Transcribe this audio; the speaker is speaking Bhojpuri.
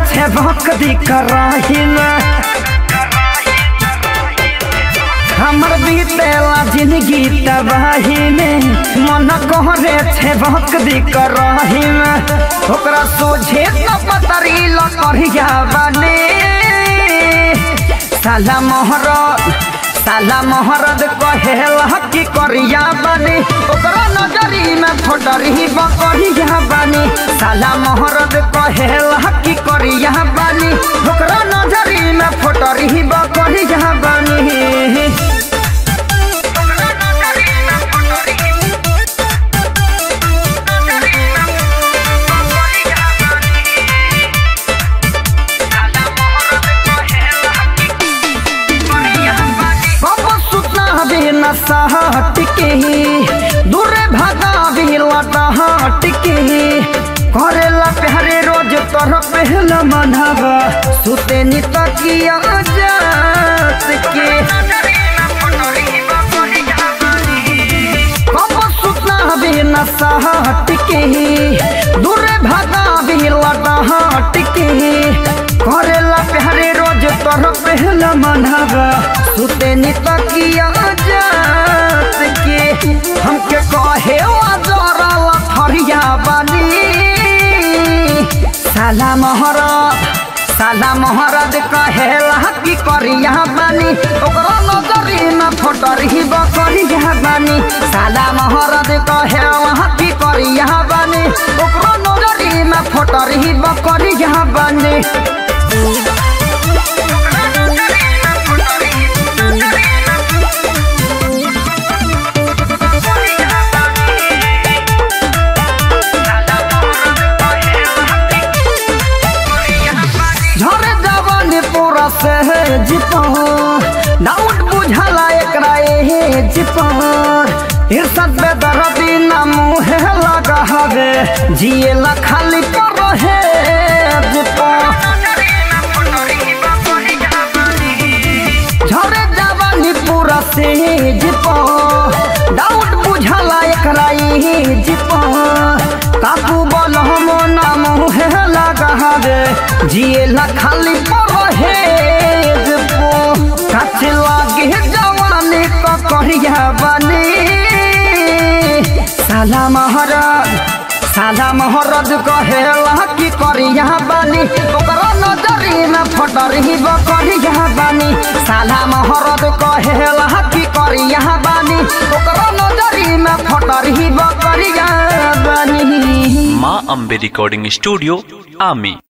छे भक्ति कराही में हमर बीतेला जिंदगी तबाही में मन कहरे छे भक्ति कराही में ओकरा सोझे तो पतरी लकड़िया बने साला मोहरत साला मोहरत कहेला कि करिया बने ओकरा नजरी में फोटरी बकरिया बने साला मोहरत कहेला कि करिया बने ओकरा नजरी में फोटरी बकरिया बने बाबा सुतना भी नशा हट के दूरे भागा भी लटा हट के करेला प्यारे रोज तोर पहला मनहबा सुते नि तकिया जात के बाबा सुतना भी नशा हट के दूरे भागा भी लटा हट के करेला प्यारे रोज तोर पहला मनहबा सुते नि तकिया जात के हमके कहे जरा लथरिया बनी साला मोहरत साला मोहरत कहेला कि करिया बानी ओकरा नजरी में फोटरी बकरिया बानी साला मोहरत कहेला कि करिया बानी ओकरा नजरी में फोटरी बकरिया बानी झरे जवानी पूरा से जिपा डाउट बुझला एकरा एहे जिपा इरसत बे दरदी ना मुहे लगा हवे जिए ला खाली पर है जिपा झरे जवानी पूरा से जिपा डाउट बुझला एकरा एहे जिपा काकू बोल हम ना मुहे लगा हवे जिए ला खाली पर है जिपो कच लागे जवानी का करिया बनी साला महाराज साला महाराज कहेला कि करिया बानी ओकरा नजरी में फटरी बकरिया बानी साला महाराज कहेला कि करिया बानी ओकरा नजरी में फटरी बकरिया बानी माँ अम्बे रिकॉर्डिंग स्टूडियो आमी